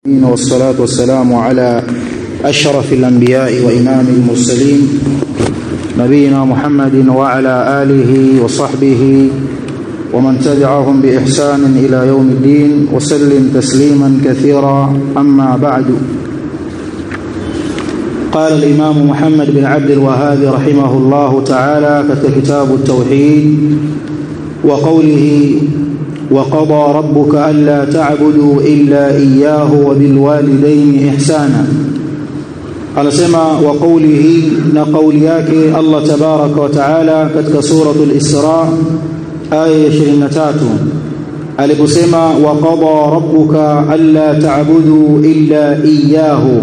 والصلاة والسلام على أشرف الأنبياء وإمام المرسلين نبينا محمد وعلى آله وصحبه ومن تبعهم بإحسان إلى يوم الدين وسلم تسليما كثيرا أما بعد قال الإمام محمد بن عبد الوهاب رحمه الله تعالى كتاب التوحيد وقوله وقضى ربك ألا تعبدوا إلا إياه وبالوالدين إحسانا anasema wa qawlihi na kauli yake Allah tabaraka wa taala katika suratul Isra aya ya 23 aliposema wa qada rabbuka alla ta'budu illa iyyahu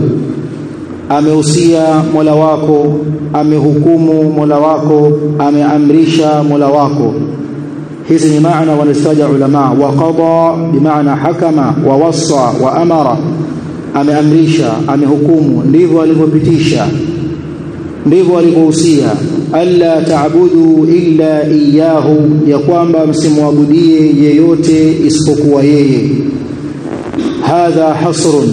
amehusia Mola wako amehukumu Mola wako ameamrisha Mola wako hizi ni maana wanastaja ulama wa qada bimaana hakama wa wassa wa amara ameamrisha amehukumu ndivyo alivyopitisha ndivyo alivyohusia alla ta'budu illa iyyahu ya kwamba msimwabudie yeyote isipokuwa yeye hadha hasrun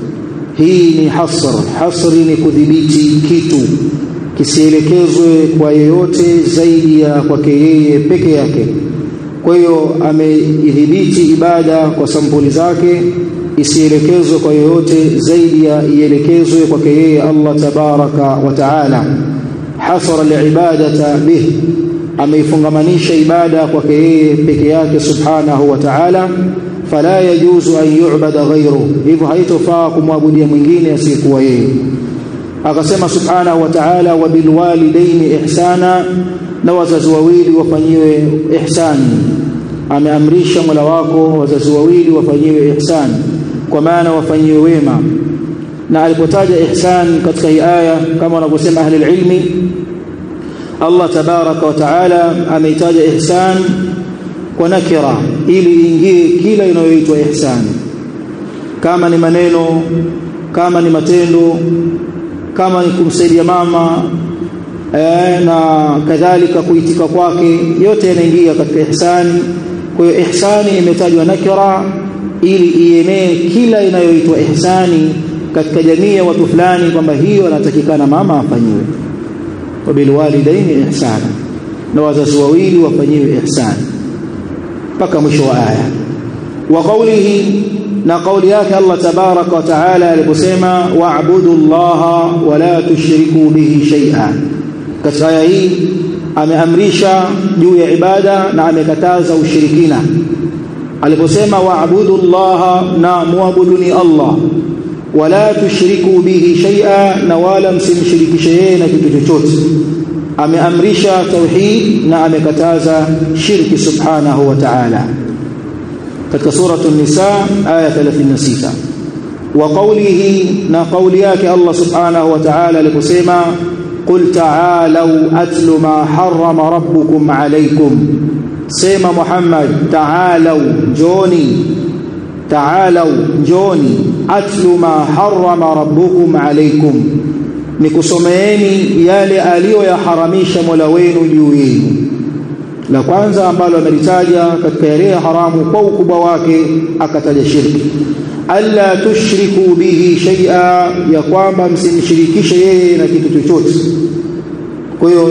hii ni hasr hasri ni kudhibiti kitu kisielekezwe kwa yeyote zaidi ya kwake yeye peke yake kwa hiyo ameidhibiti ibada kwa sampuli zake isielekezwe kwa yoyote zaidi ya ielekezwe kwake yeye Allah tabaraka wa taala hasara alibadata bih ameifungamanisha ibada kwake yeye peke yake subhanahu wa taala fala yajuzu an yu'bada ghayru hivyo haitofaa kumwabudia mwingine asiyekuwa yeye akasema subhanahu wa ta'ala wa bilwalidaini ihsana na wazazi wawili wafanyiwe ihsani ameamrisha Mola wako wazazi wawili wafanyiwe ihsani kwa maana wafanyiwe wema na alipotaja ihsan katika hii aya kama wanavyosema ahli ilmi Allah tabaraka wa taala ameitaja ihsan kwa nakira ili iingie kila inayoitwa ihsan kama ni maneno kama ni matendo kama ni kumsaidia mama eh, na kadhalika kuitika kwake yote yanaingia katika ihsani kwa hiyo ihsani imetajwa nakira ili ienee kila inayoitwa ihsani katika jamii ya watu fulani kwamba hiyo anatakikana mama afanyiwe wabilwalidaini ihsana na wazazi wawili wafanyiwe ihsani mpaka mwisho wa aya wa qawlihi na kauli yake Allah tabaraka wa taala aliposema wa'budu Allaha wa la tushriku bihi shay'a katika aya hii ameamrisha juu ya ibada na amekataza ushirikina aliposema wa'budu Allaha na muabuduni Allah wala tushriku bihi shay'a na wala msimshirikishe yeye na kitu chochote ameamrisha tauhid na amekataza shirki subhanahu wa ta'ala katika suratu nisa aya 36 wa qawlihi na qawli yake Allah subhanahu wa ta'ala aliposema qul ta'alu atlu ma harrama rabbukum alaykum sema Muhammad ta'alu joni ta'alu joni atlu ma harrama rabbukum alaykum nikusomeeni yale aliyoyaharamisha Mola wenu juu yenu la kwanza ambalo amelitaja katika yale haramu kwa ukubwa wake akataja shirki alla tushriku bihi shay'a ya kwamba msimshirikishe yeye na kitu chochote kwa hiyo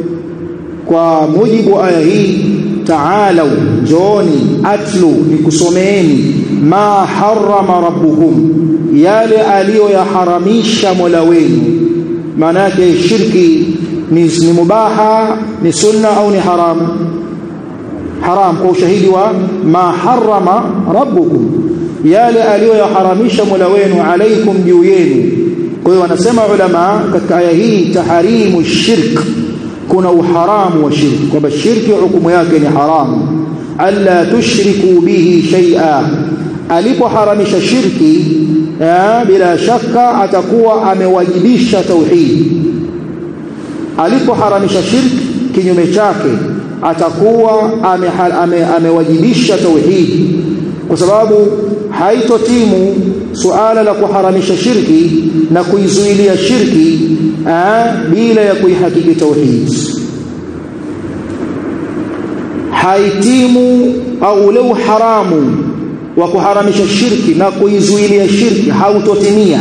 kwa mujibu aya hii ta'alau jooni atlu nikusomeeni ma harrama rabbukum yale aliyoyaharamisha Mola wenu maana yake shirki ni, ni mubaha ni sunna au ni haram haram kwa ushahidi wa ma harrama rabbukum yale aliyoyaharamisha Mola wenu alaikum juu yenu kwa hiyo wanasema ulama katika aya hii taharimu shirk kuna uharamu wa shirki kwamba shirki hukumu yake ni haramu alla tushriku bihi shay'a alipoharamisha shirki ya, bila shaka atakuwa amewajibisha tauhid alipoharamisha shirki kinyume chake atakuwa amewajibisha ame, ame tauhid kwa sababu haitotimu suala la kuharamisha shirki na kuizuilia shirki aa, bila ya kuihakiki tauhid haitimu au ule haramu wa kuharamisha shirki na kuizuilia shirki hautotimia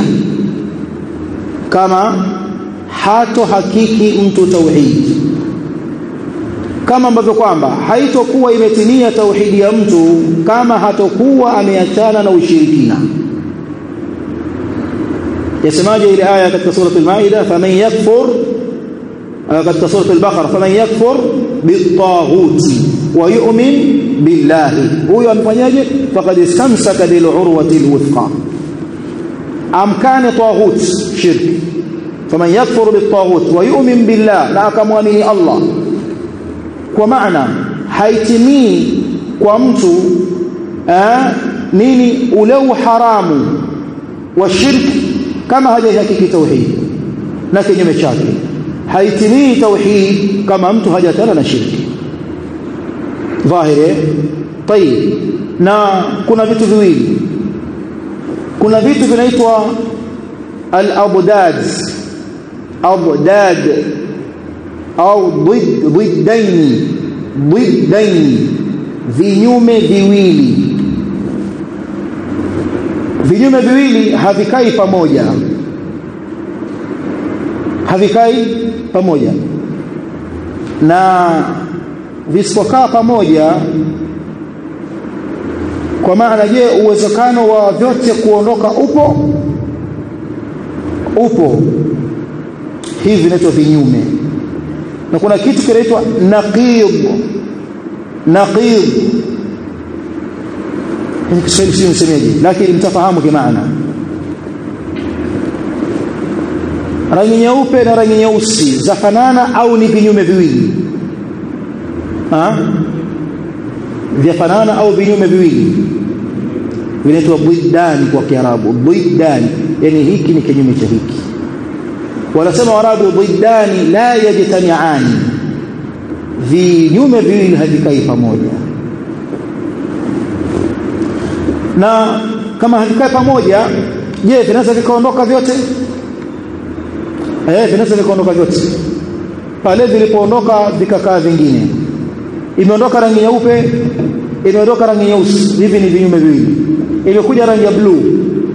kama hato hakiki mtu tauhid kama ambavyo kwamba haitokuwa imetimia tauhidi ya mtu kama hatokuwa ameachana na ushirikina yasemaje ile aya katika sura al-Maida faman yakfur katika sura al-Baqara faman yakfur bit-taghuti wa yu'min billahi huyo amefanyaje faqad istamsaka bil urwati al-wuthqa amkana taghut shirk faman yakfur bit-taghut wa yu'min billah na akamwamini Allah kwa maana haitimii kwa mtu eh, nini ule uharamu wa shirki kama hajahakiki tauhid na kinyume chake haitimii tauhid kama mtu hajatana na shirki dhahiri tayib na kuna vitu viwili kuna vitu vinaitwa al-abdad abdad au ضدين ضدين vinyume viwili vinyume viwili havikai pamoja havikai pamoja na visipokaa pamoja kwa maana je uwezekano wa vyote kuondoka upo upo hivi vinaitwa vinyume na kuna kitu kinaitwa naqid naqid ni Kiswahili sio msemeje lakini mtafahamu kimaana rangi nyeupe na rangi nyeusi zafanana au ni vinyume viwili ha vyafanana au vinyume viwili vinaitwa bidani kwa kiarabu bidani yani hiki ni kinyume cha hiki wanasema warabu bidani la yajtami'ani vinyume viwili havikai pamoja na kama havikai pamoja je vinaweza vikaondoka vyote eh vinaweza vikaondoka vyote pale vilipoondoka vikakaa vingine imeondoka rangi nyeupe imeondoka rangi nyeusi hivi ni vinyume viwili imekuja rangi ya blue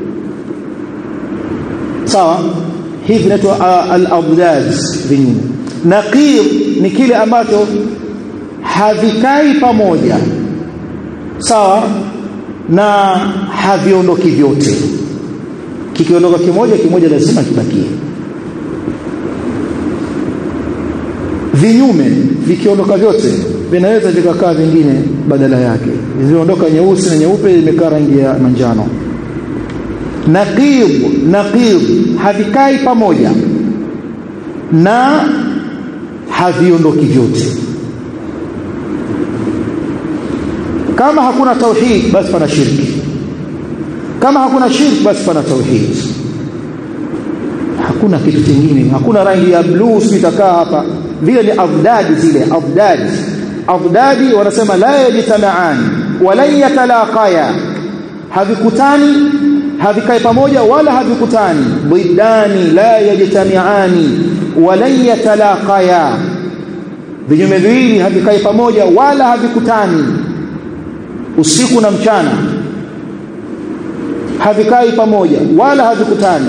sawa hivi vinaitwa uh, al-abdad vinyume naqir ni kile ambacho havikai pamoja sawa na haviondoki vyote kikiondoka kimoja kimoja lazima kibakie vinyume vikiondoka vyote vinaweza vikakaa vingine badala yake ziondoka nyeusi na nyeupe imekaa rangi ya manjano naqib naqib havikai pamoja na haviondoki vyote kama hakuna tauhid basi pana shirki kama hakuna shirki basi pana tauhid hakuna kitu kingine hakuna rangi ya blue sitakaa hapa vile ni afdadi zile afdadi afdadi wanasema la yajtamaan wala yatalaqaya havikutani havikai pamoja wala havikutani bidani la yajtamiani wala yatalaqaya vinyume viwili havikai pamoja wala havikutani usiku na mchana havikai pamoja wala havikutani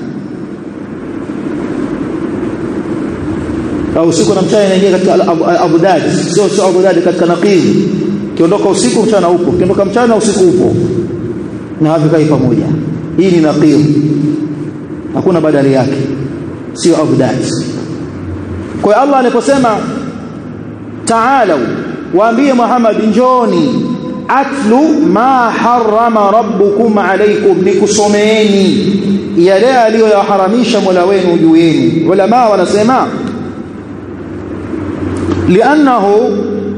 au usiku na mchana inaingia katika abudad sio sio abudad katika naqid kiondoka usiku mchana upo kiondoka mchana usiku upo na havikai pamoja hii ni naqid hakuna badali yake sio abudad kwa hiyo Allah aliposema ta'alu waambie Muhammad njoni atlu ma harrama rabbukum alaykum nikusomeeni yale aliyoyaharamisha Mola wenu juu yenu ulama wanasema لانه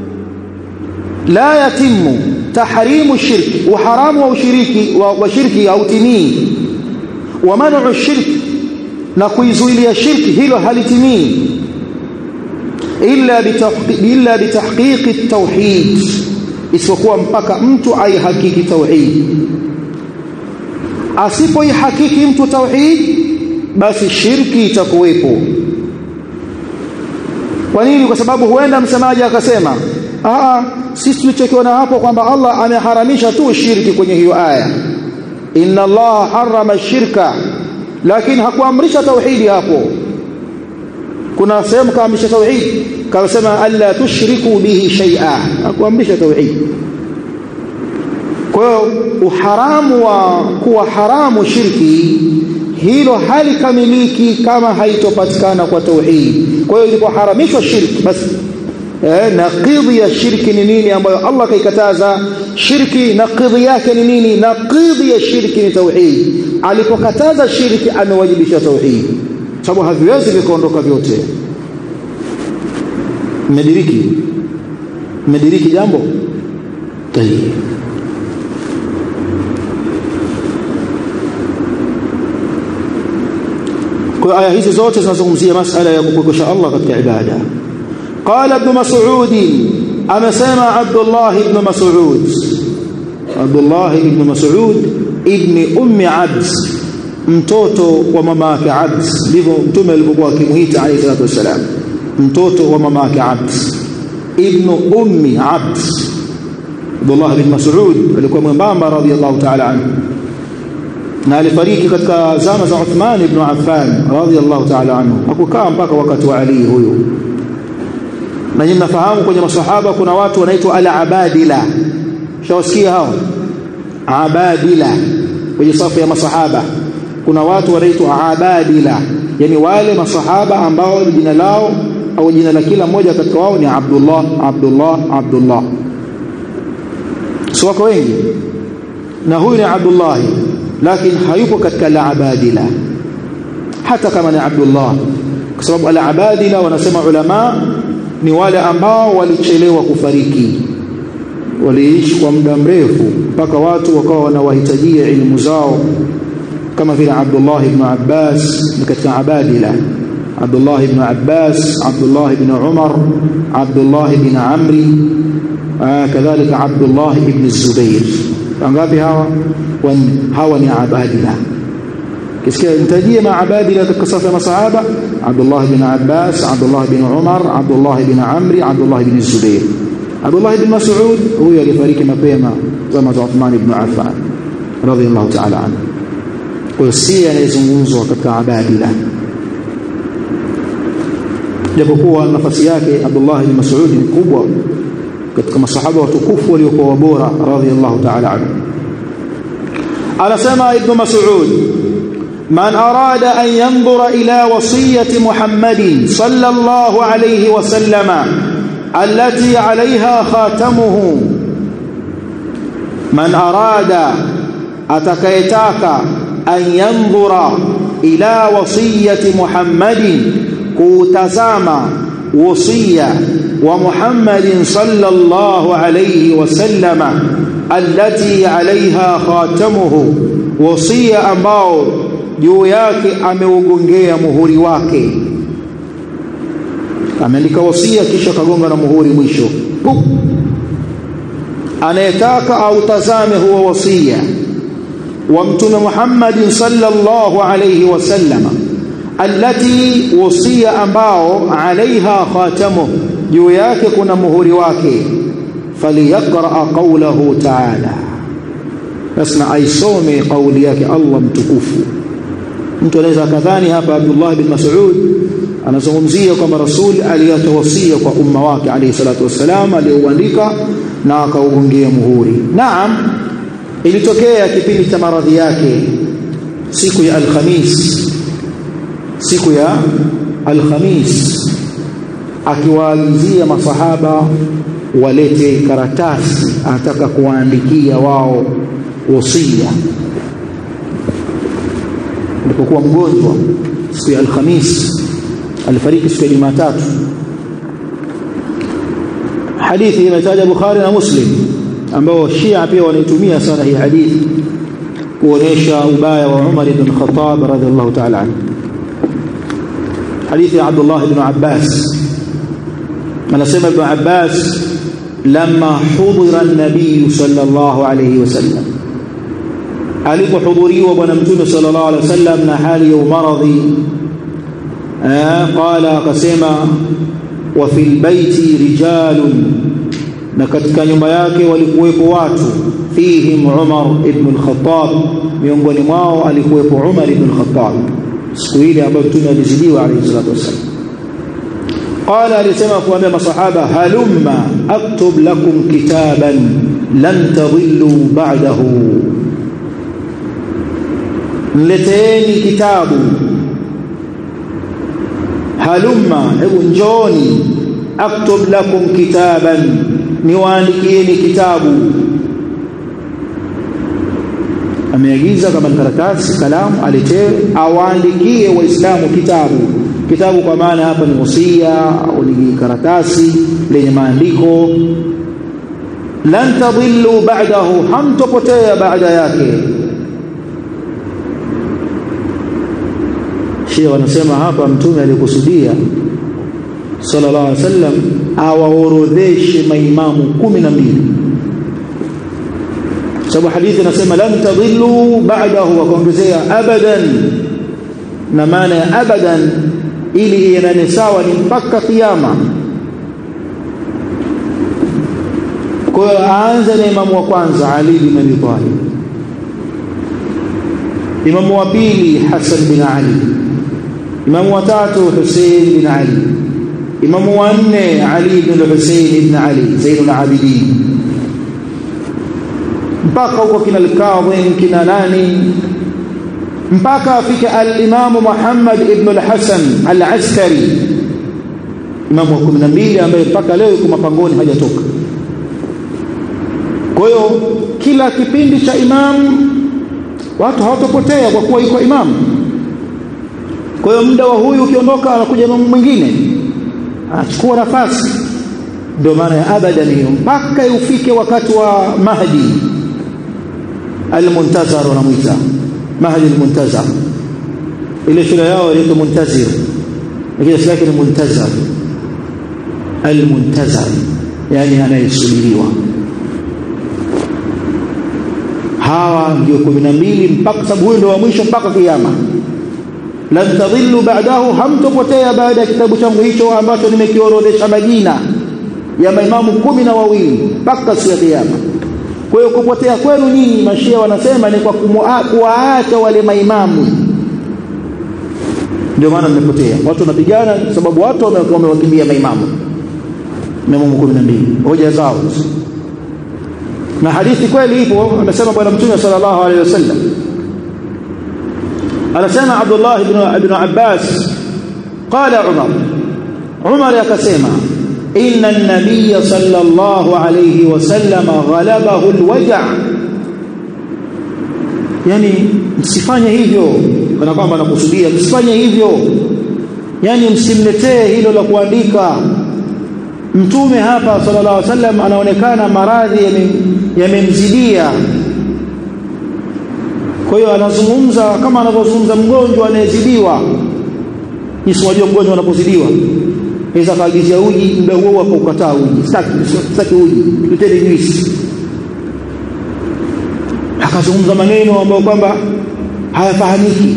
لا يتم تحريم الشرك وحرام وشرك وشرك او تمي ومنع الشرك نكويزويليا الشرك هilo halitimii illa illa bitahqiq at-tauhid isipokuwa mpaka mtu aihakiki tauhid asipoihakiki mtu tauhid basi shirki itakuwepo kwa nini kwa sababu huenda msemaji akasema ah sisi tulichokiona hapo kwamba Allah ameharamisha tu shirki kwenye hiyo aya inna Allah harrama shirka lakini hakuamrisha tauhidi hapo kuna sehemu kaamrisha tauhid kasema alla tushriku bihi shay'a hakuamrisha tauhid kwa hiyo uharamu wa kuwa haramu shirki hilo halikamiliki kama haitopatikana kwa tauhid kwa hiyo ilipoharamishwa shirki basi eh, naqidhi ya shirki ni nini ambayo Allah kaikataza shirki naqidhi yake ni nini naqidhi ya shirki ni tauhid alipokataza shirki amewajibisha tauhid sababu haviwezi vikaondoka vyote mmediriki mmediriki jambo tayeb kwa aya hizi zote zinazungumzia masala ya kupokesha Allah katika ibada قال ابن مسعود أمسامع عبد الله بن مسعود عبد الله بن مسعود ابن أم عبد mtoto wa mama yake Abd ndivyo mtume alipokuwa akimuita alayhi salatu wasalam mtoto wa mama yake Abd ibn ummi Abd Abdullah bin Mas'ud alikuwa mwembamba radiyallahu ta'ala anhu na alifariki katika zama za Uthman ibn Affan radiyallahu ta'ala anhu hakukaa mpaka wakati wa Ali huyu na nyinyi mnafahamu kwenye masahaba kuna watu wanaitwa al-abadila shawasikia hao abadila kwenye safu ya masahaba kuna watu wanaitwa abadila yani wale masahaba ambao jina lao au jina la kila mmoja katika wao ni Abdullah Abdullah Abdullah si wako wengi na huyu ni Abdullah lakini hayupo katika la abadila hata kama ni Abdullah kwa sababu al abadila wanasema ulama ni wale ambao walichelewa kufariki waliishi kwa muda mrefu mpaka watu wakawa wanawahitajia elimu zao kama vile Abdullah ibn Abbas ni katika abadila Abdullah ibn Abbas Abdullah ibn Umar Abdullah ibn Amri kadhalika Abdullah ibn Zubair wangapi hawa hawa ni abadila kisikia nitajie maabadila katika safu ya masahaba Abdullah ibn Abbas Abdullah ibn Umar Abdullah ibn Amri Abdullah ibn Zubair Abdullah ibn Mas'ud huyo alifariki mapema zama za Uthman ibn Affan radhiyallahu ta'ala anhu kwa si anayezungumzwa katika abadila japokuwa nafasi yake Abdullah ibn Mas'ud ni kubwa katika masahaba watukufu waliokuwa bora radhiyallahu ta'ala anhu anasema ibn Mas'ud من أراد أن ينظر إلى وصية محمد صلى الله عليه وسلم التي عليها خاتمه من أراد أتكيتاك أن ينظر إلى وصية محمد كوتزام وصية ومحمد صلى الله عليه وسلم التي عليها خاتمه وصية أمباو juu yake ameugongea muhuri wake ameandika wasia kisha kagonga na muhuri mwisho Pup. anayetaka autazame huo wasia wa mtume Muhammad sallallahu alayhi wasallam allati wasia ambao alaiha khatamu juu yake kuna muhuri wake faliyaqra qawlahu ta'ala basi aisome kauli yake Allah mtukufu mtu anaweza akadhani hapa Abdullah bin Mas'ud anazungumzia kwamba Rasul aliyatawasia kwa umma wake alayhi salatu wassalam aliyouandika na akaugongia muhuri. Naam, ilitokea kipindi cha maradhi yake siku ya Alhamis, siku ya Alhamis akiwaagizia masahaba walete karatasi, anataka kuwaandikia wao wasia alipokuwa mgonjwa siku ya Alhamis alifariki siku ya Jumatatu hadithi imetaja Bukhari na Muslim ambao Shia pia wanaitumia sana hii hadithi kuonesha ubaya wa Umar ibn Khattab radhiallahu ta'ala anhu hadithi ya Abdullah ibn Abbas anasema ibn Abbas لما حضر النبي صلى الله عليه وسلم alipohudhuriwa bwana mtume sallallahu alaihi wasallam na hali ya umaradhi qala akasema wa fil baiti rijalun na katika nyumba yake walikuwepo watu fihim Umar ibn al-Khattab miongoni mwao alikuwepo Umar ibn al-Khattab siku ile ambayo mtume alizidiwa alayhi salatu wasallam qala alisema kuambia masahaba halumma aktub lakum kitaban lan tadhillu ba'dahu mleteeni kitabu halumma hebu njoni aktub lakum kitaban niwaandikieni kitabu ameagiza kama karatasi kalamu aletee awaandikie waislamu kitabu kitabu kwa maana hapa ni wasia au ni karatasi lenye maandiko lan tadhillu ba'dahu hamtopotea baada yake Shia wanasema hapa mtume alikusudia sallallahu alaihi wasallam awaorodheshe maimamu kumi na mbili sababu hadithi inasema lan tadhillu ba'dahu wakaongezea abadan na maana ya abadan ili iendane sawa ni mpaka kiyama kwa hiyo aanze na imamu wa kwanza Ali bin Abi Talib imamu wa pili Hassan bin Ali imamu wa tatu Hussein bin Ali imamu wa nne Ali bin Hussein ibn Ali Zainul Abidin mpaka huko kina al-Kadhim kina nani mpaka afike al-Imam Muhammad ibn al-Hasan al-Askari imamu wa 12 ambaye mpaka leo yuko mapangoni hajatoka kwa hiyo kila kipindi cha imamu watu hawatopotea kwa kuwa yuko imamu kwa hiyo muda wa huyu ukiondoka anakuja imamu mwingine anachukua nafasi ndio maana ya abadan hiyo mpaka ufike wakati wa Mahdi al-Muntazar wanamuita Mahdi al-Muntazar ile shule yao inaitwa Muntazir lakini shule yake ni Muntazar al-Muntazar yani anayesubiriwa hawa ndio kumi na mbili mpaka sababu huyu ndio wa mwisho mpaka kiyama lan tadhillu ba'dahu hamtopotea baada ya kitabu changu hicho ambacho nimekiorodhesha majina ya maimamu kumi na wawili mpaka siku ya kiyama kwa hiyo kupotea kwenu nyinyi mashia wanasema ni kwa kuwaacha wale maimamu ndio maana mmepotea watu wanapigana sababu watu wamewakimbia maimamu maimamu kumi na mbili hoja zao na hadithi kweli ipo amesema bwana mtume sallallahu alaihi wasallam anasema Abdullah ibn ibn Abbas qala Umar Umar akasema inna an-nabiy sallallahu alayhi wasallam ghalabahu al-waja' yani msifanye hivyo kana kwamba nakusudia msifanye hivyo yani msimletee hilo la kuandika mtume hapa sallallahu alaihi wasallam anaonekana maradhi yamemzidia kwa hiyo anazungumza kama anavyozungumza mgonjwa anayezidiwa nisiwajua mgonjwa anapozidiwa aweza kaagizia uji muda huo hapo ukataa uji sitaki sitaki uji leteni juisi akazungumza maneno ambayo kwamba hayafahamiki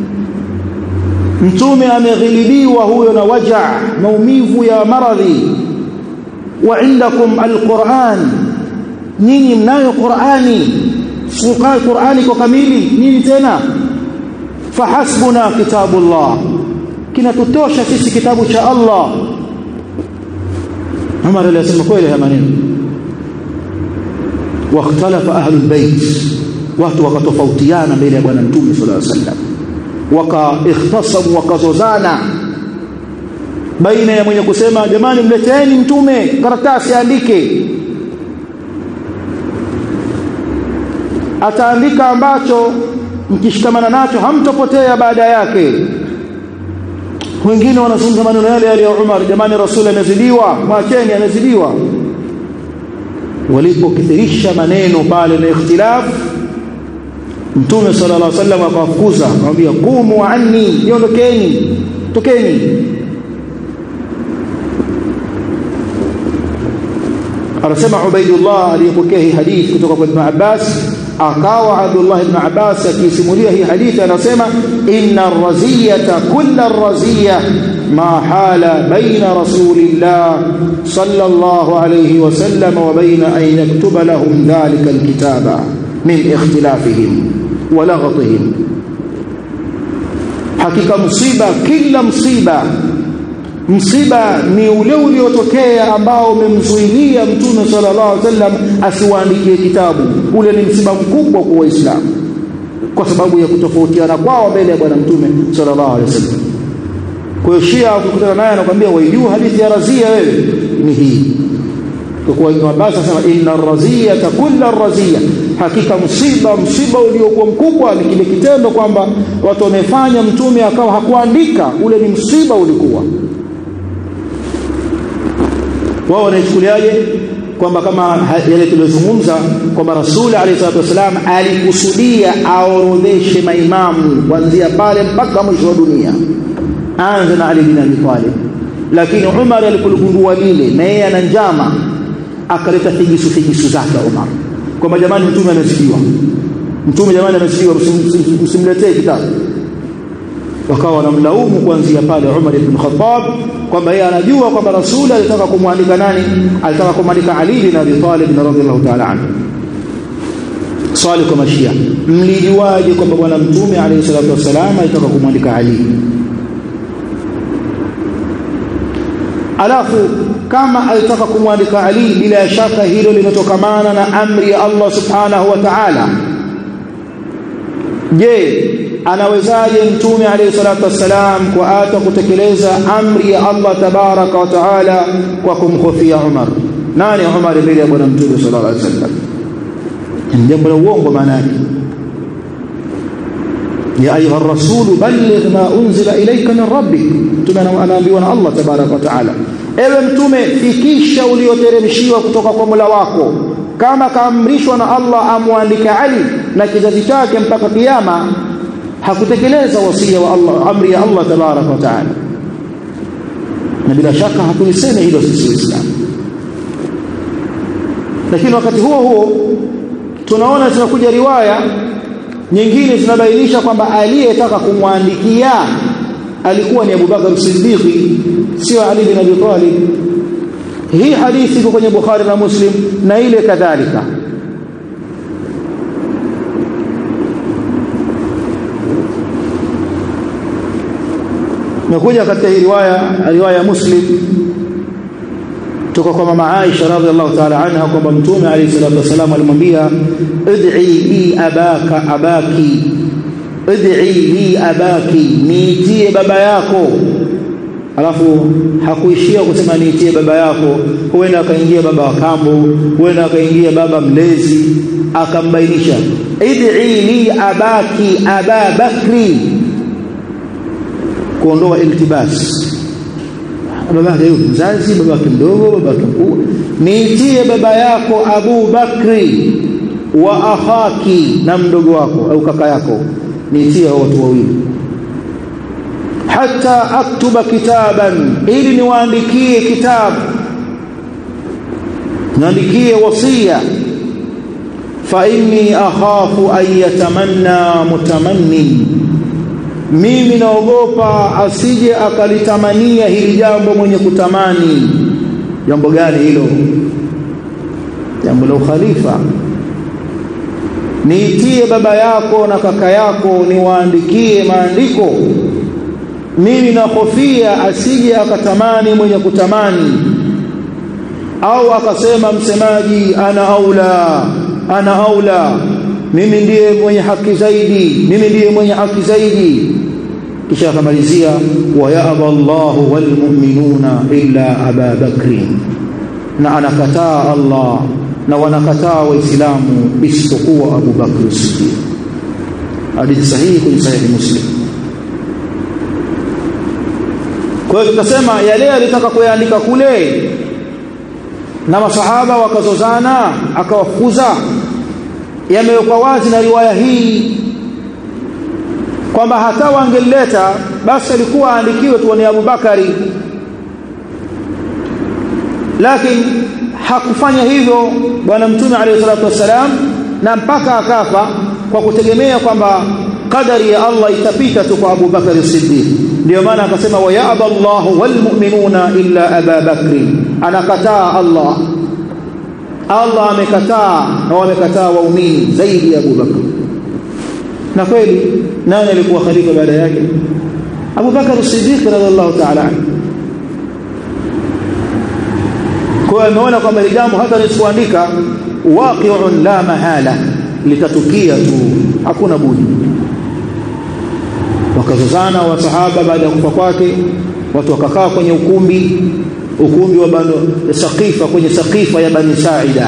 mtume ameghilibiwa huyo na waja maumivu ya maradhi wa indakum alquran nyinyi mnayo qurani sukai qurani kwa kamili nini tena fahasbuna kitabullah kinatutosha sisi kitabu cha Allah Umar alisema kweli haya maneno wakhtalafa ahlul bait watu wakatofautiana mbele ya bwana mtume sallallahu alaihi wasallam wakaikhtasamu wakazozana baina ya mwenye kusema jamani mleteeni mtume karatasi aandike ataandika ambacho mkishikamana nacho hamtopotea baada yake wengine wanazungumza maneno yale yale ya Umar jamani rasuli amezidiwa mwacheni amezidiwa walipokithirisha maneno pale na ikhtilaf mtume sallallahu alaihi wasallam akawafukuza akamwambia qumu anni niondokeni tokeni anasema Ubaidullah aliyepokea hii hadithi kutoka kwa Ibn Abbas akawa Abdullah ibn Abbas akisimulia hii hadithi anasema inna ar-raziyata kulla ar-raziya ما حال بين رسول الله صلى الله عليه وسلم وبين أن يكتب لهم ذلك الكتاب من اختلافهم ولغطهم hakika msiba kila msiba msiba ni ule uliotokea ambao umemzuilia mtume sallallahu alaihi wasallam asiwaandikie kitabu ule ni msiba mkubwa kwa waislamu kwa sababu ya kutofautiana kwao mbele ya bwana mtume sallallahu alaihi wasallam kwa hiyo Shia ukikutana naye anakuambia waijua hadithi ya razia wewe ni hii kwa Ibn Abbas anasema inna raziyata kulla razia hakika msiba msiba uliokuwa mkubwa ni kile kitendo kwamba watu wamefanya mtume akawa hakuandika ule ni msiba ulikuwa wao wanaichukuliaje kwamba kama yale tuliyozungumza kwamba rasuli alayhi salatu wasalam alikusudia aorodheshe maimamu kuanzia pale mpaka mwisho wa dunia anza na Ali bin Abi Talib lakini Umar alipoligundua lile na yeye ana njama akaleta figisu figisu zake Umar kwamba jamani mtume amezidiwa mtume jamani amezidiwa msimletee kitabu wakawa wanamlaumu kuanzia pale Umar ibn Khattab kwamba yeye anajua kwamba rasuli alitaka kumwandika nani alitaka kumwandika Ali bin Abi Talib radhiyallahu ta'ala anhu swali kwa mashia mlijuaje kwamba bwana mtume alayhi salatu wasalam alitaka kumwandika Ali alafu kama alitaka kumwandika Ali bila shaka hilo limetokamana na amri ya Allah subhanahu wa ta'ala je anawezaje mtume alayhi salatu wassalam kwa hata kutekeleza amri ya Allah tabaraka wa taala kwa kumkhofia Umar nani Umar mbele ya bwana mtume sallallahu alaihi wasallam ni jambo la uongo maana yake ya ayuha rasul balligh ma unzila ilayka min rabbik mtume anaambiwa na Allah tabaraka wa taala ewe mtume fikisha ulioteremshiwa kutoka kwa Mola wako kama kaamrishwa na Allah amwandike Ali na kizazi chake mpaka kiyama hakutekeleza wasia wa Allah amri ya Allah tabaraka wa taala na bila shaka hatuliseme hilo sisi waislamu lakini wakati huo huo tunaona zinakuja riwaya nyingine zinabainisha kwamba aliyetaka kumwandikia alikuwa ni Abu Bakar Siddiqi sio Ali bin Abi Talib hii hadithi iko kwenye Bukhari na Muslim na ile kadhalika nakuja katika hii riwaya riwaya Muslim kutoka kwa mama Aisha radhiallahu ta'ala anha kwamba mtume alayhi salatu wasallam alimwambia ud'i li abaka abaki ud'i li abaki niitie baba yako alafu hakuishia kusema niitie baba yako huenda akaingia baba wa kambo huenda akaingia baba mlezi akambainisha id'i li abaki aba bakri kuondoa iltibas babake yuko mzazi babake mdogo babake mkubwa niitie baba yako Abu Bakri wa akhaki na mdogo wako au kaka yako niitie watu wawili hata aktuba kitaban ili niwaandikie kitabu niandikie wasia fa inni akhafu an yatamanna mutamannin mimi naogopa asije akalitamania hili jambo mwenye kutamani jambo gani hilo jambo la ukhalifa niitie baba yako na kaka yako niwaandikie maandiko mimi nahofia asije akatamani mwenye kutamani au akasema msemaji ana aula ana aula mimi ndiye mwenye haki zaidi mimi ndiye mwenye haki zaidi kisha akamalizia wa ya'ba Allahu wal mu'minuna illa Aba Bakri na anakataa Allah na wanakataa waislamu isipokuwa Abu Bakr Siddiq hadithi sahihi kwenye sahihi Muslim kwa hiyo tukasema yale alitaka kuyaandika kule na masahaba wakazozana akawafukuza yamewekwa wazi na riwaya hii kwamba hata wangeleta basi alikuwa aandikiwe tu ni Abubakari lakini hakufanya hivyo bwana mtume alayhi salatu wassalam na mpaka akafa kwa kutegemea kwamba qadari ya Allah itapita tu kwa Abu Bakar Siddiq ndio maana akasema wa ya'ba Allahu wal mu'minuna illa Aba Bakr anakataa Allah Allah amekataa na wamekataa waumini zaidi ya Abu Bakar na kweli nani alikuwa khalifa baada yake Abu Bakar Siddiq radhiallahu ta'ala kwa ameona kwamba hili jambo hata nisipoandika waqi'un la mahala litatukia tu hakuna budi wakazozana wasahaba baada ya kufa kwake watu wakakaa kwenye ukumbi ukumbi wa bano saqifa kwenye saqifa ya bani saida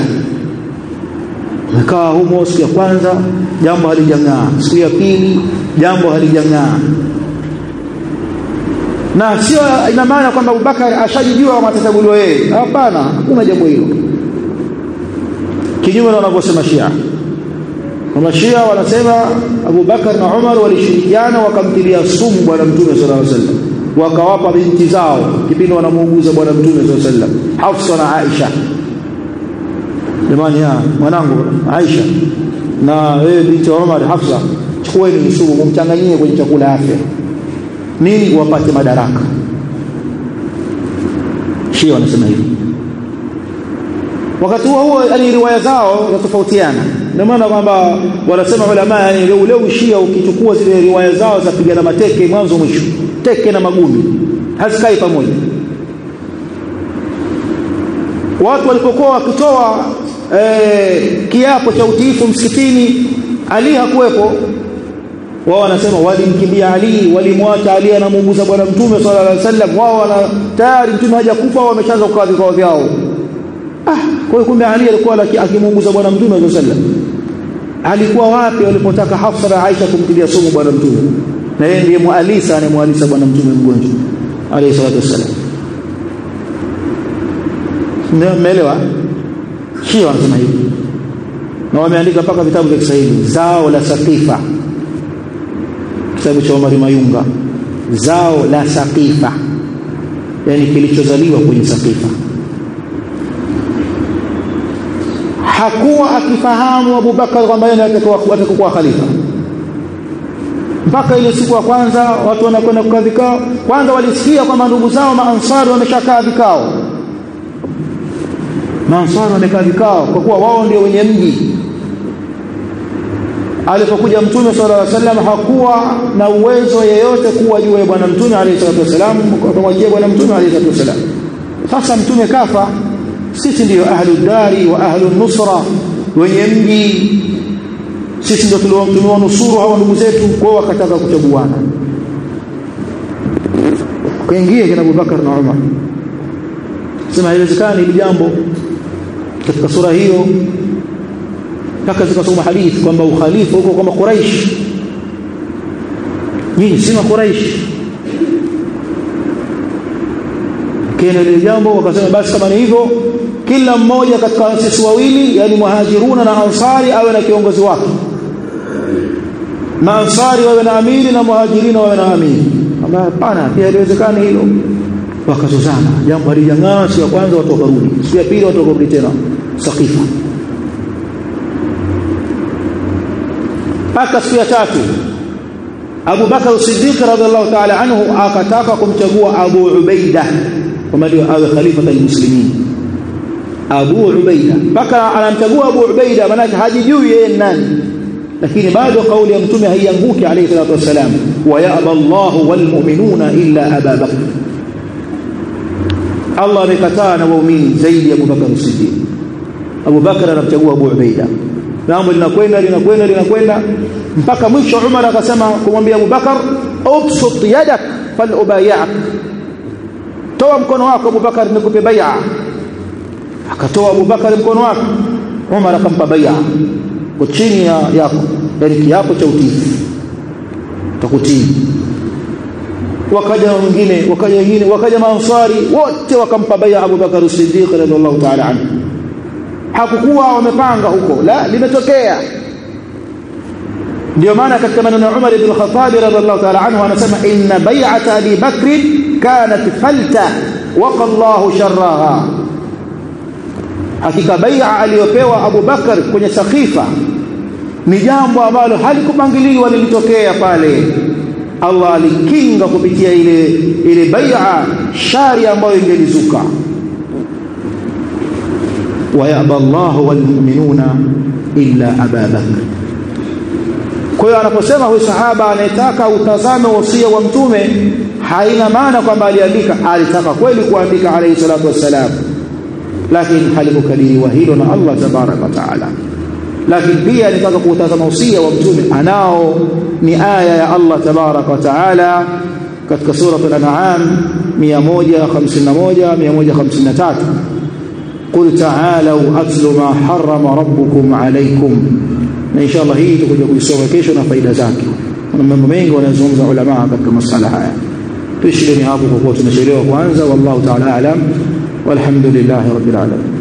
wakaa humo siku ya kwanza jambo halijang'aa siku ya pili jambo halijang'aa na sio ina maana kwamba Abubakar ashajijua matatabuliwa yeye hapana hakuna jambo hilo kinyume na wanavyosema Shia kama Shia wanasema Abu Bakar na Umar walishirikiana wakamtilia sumu bwana mtume sallallahu alaihi wasallam wakawapa binti zao kipindi wanamuuguza bwana mtume sallallahu alaihi wasallam Hafsa na Aisha jamani ya mwanangu Aisha na wewe binti wa Umar Hafsa chukueni sumu mumchanganyie kwenye chakula afya nini wapate madaraka Shia wanasema hivi wakati huo huo yani riwaya zao zinatofautiana ndio maana kwamba wanasema ulama yani ule ushia ukichukua zile riwaya zao za pigana mateke mwanzo mwisho teke na magumi hazikai pamoja watu walipokuwa wakitoa eh, kiapo cha utiifu msikitini Ali hakuwepo wao wanasema walimkimbia Ali walimwacha Ali anamuuguza bwana mtume sallallahu alaihi wasallam wao wana tayari mtume hajakufa wao wameshaanza kukaa vikao vyao ah kwa hiyo kumbe Ali alikuwa akimuuguza bwana mtume sallallahu alaihi wasallam alikuwa wapi walipotaka Hafsa na Aisha kumtilia sumu bwana mtume na yeye ndiye mualisa anayemualisa bwana mtume mgonjwa alayhi salatu wasallam ndio mmeelewa Shia wanasema hivi na wameandika mpaka vitabu vya Kiswahili zao la saqifa kitabu cha Omar Mayunga zao la saqifa yani kilichozaliwa kwenye saqifa hakuwa akifahamu Abu Bakar kwamba yeye atakuwa khalifa mpaka ile siku ya kwanza watu wanakwenda kukaa vikao kwanza walisikia kwamba ndugu zao maansari wameshakaa vikao maansari wamekaa vikao kwa kuwa wao ndio wenye mji alipokuja mtume sallallahu alaihi wasallam hakuwa na uwezo yeyote kuwa juu ya bwana mtume alayhi salatu wasallam akamwajia bwana mtume alayhi salatu wasallam sasa mtume kafa sisi ndio ahlu dari wa ahlu nusra wenye mji sisi ndio tuliwanusuru hawa ndugu zetu kwao wakataka kuchaguana kaingia kina Abubakar na Umar sema haiwezekani hili jambo katika sura hiyo mpaka zikasoma hadithi kwamba ukhalifa huko kama Quraish nyinyi si Quraish kile ile jambo wakasema basi kama ni hivyo kila mmoja katika sisi wawili yani muhajiruna na ansari awe na kiongozi wake maansari wawe na amiri na muhajirina wawe na amiri kama hapana pia haliwezekani hilo wakazozana jambo halijang'aa siku ya kwanza watu wakarudi siku ya pili watu wakarudi tena sakifa mpaka siku ya tatu Abu Bakar Siddiq radhiallahu ta'ala anhu akataka kumchagua Abu Ubaida kama ndio awe khalifa almuslimin Abu Ubaida mpaka anamchagua Abu Ubaida maana hajijui yeye nani lakini bado kauli ya mtume haianguki alayhi salatu wasalam wa ya'ba Allahu wal mu'minuna illa Aba Bakr Allah amekataa na waumini zaidi ya Abu Bakar Siddiq Abu Bakar anamchagua Abu Ubaida jambo linakwenda linakwenda linakwenda mpaka mwisho Umar akasema kumwambia Abu Bakar ubsut yadak fal ubayak toa mkono wako Abu Bakar nikupe bai'a akatoa Abu Bakar mkono wake Umar akampa bai'a kwa chini ya yako yani kiapo cha utii takutii wakaja wengine wakaja wengine wakaja maansari wote wakampa bai'a Abu Bakar Siddiq radhiallahu ta'ala anhu hakukuwa wamepanga huko la limetokea ndio maana katika maneno ya Umar ibn Khattab radhiallahu ta'ala anhu anasema inna bai'ata Abi Bakr kanat falta waqa Allahu sharraha hakika bai'a aliyopewa Abu Bakar kwenye sakifa ni jambo ambalo halikupangiliwa lilitokea pale Allah alikinga kupitia ile ile bai'a shari ambayo ingelizuka wayaba Allahu walmu'minuna illa Aba Bakr kwa hiyo anaposema huyu sahaba anayetaka utazame wasia wa mtume haina maana kwamba aliandika alitaka kweli kuandika alayhi salatu wassalam lakini halikukadiriwa hilo na Allah tabaraka wa taala lakini pia alitaka kuutazama usia wa mtume anao ni aya ya Allah tabaraka wa taala katika sura al-an'am 151 153 قل تعالوا أتل ما حرم ربكم عليكم na inshallah hii tutakuja kuisoma kesho na faida zake kuna mambo mengi wanazungumza ulama katika masala haya tuishileni hapo kwa kuwa tunachelewa kwanza wallahu ta'ala alam walhamdulillahi rabbil alamin